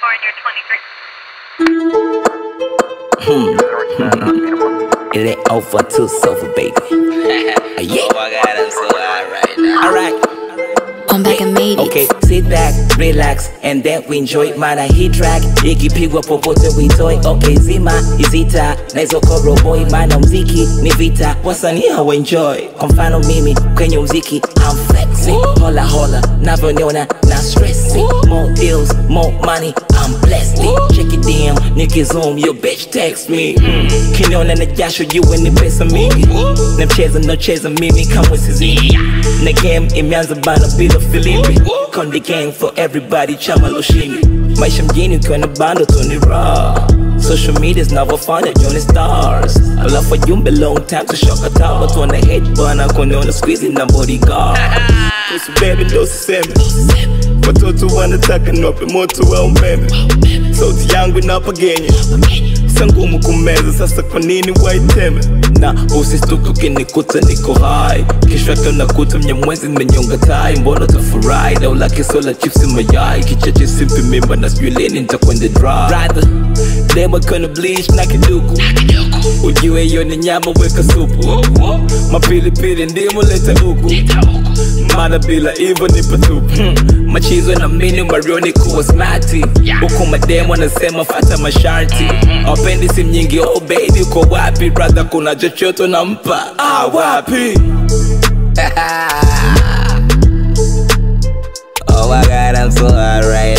It ain't over too sofa, baby. yeah. Oh my god, I'm so high right now. Alright. I'm back and made it. Okay, sit back, relax, and then we enjoy mana hii track ikipigwa popote witoi. Okay, zima izita naizo koroboi, maana mziki ni vita, wasanii hawaenjoy. Kwa mfano mimi kwenye mziki I'm flexing, hola hola, navyoniona na stressing. More deals, more money, I'm blessed. Check it down, nikizoom, your bitch text me. Mm. Kiniona na jasho, jue ni pesa mingi. Na mcheza naocheza mimi kamwe sizini. Na game imeanza bana bila filimbi. Konde gang for everybody, chama loshini. Maisha mjini ukiwa na bando tu ni raw. Social media zinavyofanya Johnny Stars Alafu wajumbe long time kushoka taa Watu wana hate bana kuniona squeezy na bodyguard Kuhusu baby ndo siseme Watoto wanataka niwape moto wa umeme Sauti yangu inapagenya Sa ngumu kumeza sasa kwa nini waiteme na usistuke ukinikuta niko hai kesho yake unakuta mnyamwezi nimenyonga tai mbona tafurahi dau la kiso la chipsi mayai kicheche simpi mimba na sijui lini nitakwenda dry Brother, demo kona bleach na kiduku ujue hiyo ni nyama weka supu mapilipili ndimu leta huku mana bila hivyo ni patupu hmm. machizo na mini marioni kuwa smati huku mademo anasema fata masharti wapendi simu nyingi oh baby uko wapi brother kuna chochote nampa ah, wapi Oh my god, I'm so high right